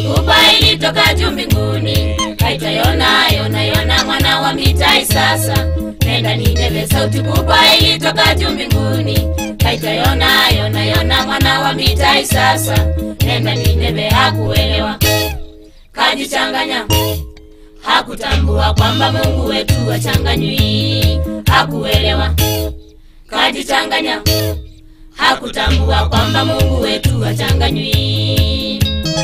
kubwa ilitoka juu mbinguni kaita yona yona yona mwana wa mitai sasa nenda nineve sauti kubwa ilitoka juu mbinguni kaita yona yona yona mwana wa mitai sasa nenda nineve hakuelewa kajichanganya hakutambua kwamba mungu wetu wachanganywi hakuelewa kajichanganya hakutambua kwamba mungu wetu wachanganywi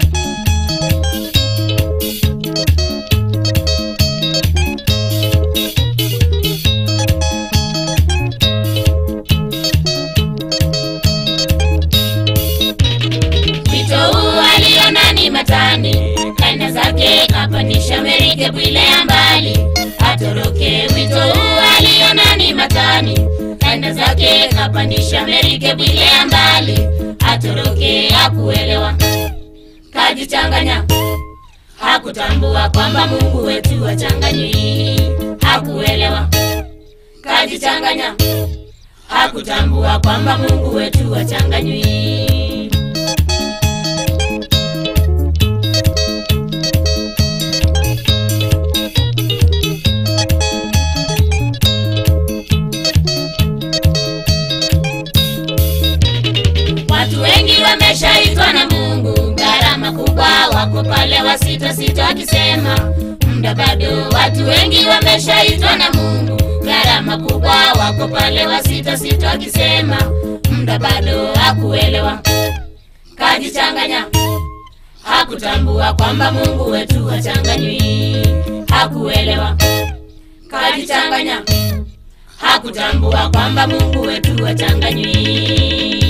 wito huu aliona ni matani kaenda zake kapandisha merikebu ile ya mbali atoroke wito huu aliona ni matani kaenda zake kapandisha merikebu ile ya mbali atoroke hakuelewa kajichanganya hakutambua kwamba mungu wetu wachanganywi hakuelewa kajichanganya hakutambua kwamba mungu wetu wachanganywi Watu wengi wameshaitwa na Mungu, gharama kubwa, wako pale wasita sita wakisema muda bado. Watu wengi wameshaitwa na Mungu, gharama kubwa, wako pale wasita sita wakisema muda bado. Hakuelewa, kajichanganya, hakutambua kwamba Mungu wetu hachanganywi. Hakuelewa, kajichanganya, hakutambua kwamba Mungu wetu hachanganywi.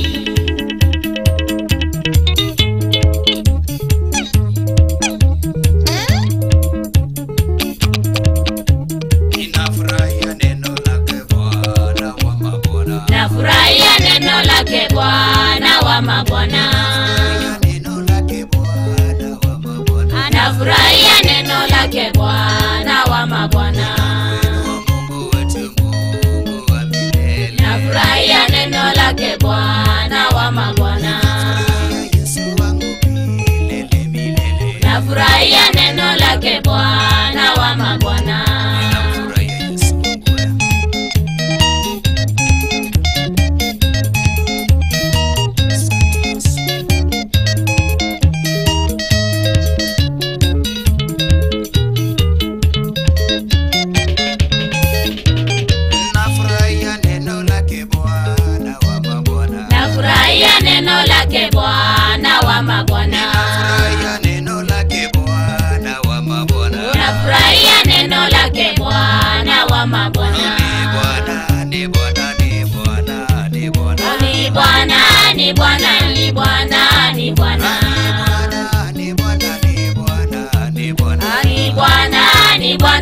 Ninafurahia neno lake Bwana wa mabwana. nafurahia neno lake bwana wa mabwana Neno lake Bwana wa mabwana. nafurahia neno lake bwana wa mabwana Wa Mungu wetu, Mungu wa milele. nafurahia neno lake bwana wa mabwana Yesu wangu milele, milele. nafurahia neno lake bwana wa mabwana Ninamfurahia Yesu wangu. Asante Yesu. Nafurahia neno lake Bwana wa mabwana. nafurahia neno lake bwana wa mabwana Nafurahia neno lake Bwana wa mabwana. nafurahia neno lake bwana wa mabwana Ni Bwana, ni Bwana, ni Bwana, ni Bwana. ni bwana ni bwana ni bwana ni bwana Ni Bwana, ni Bwana, ni Bwana, ni Bwana. ni bwana ni bwana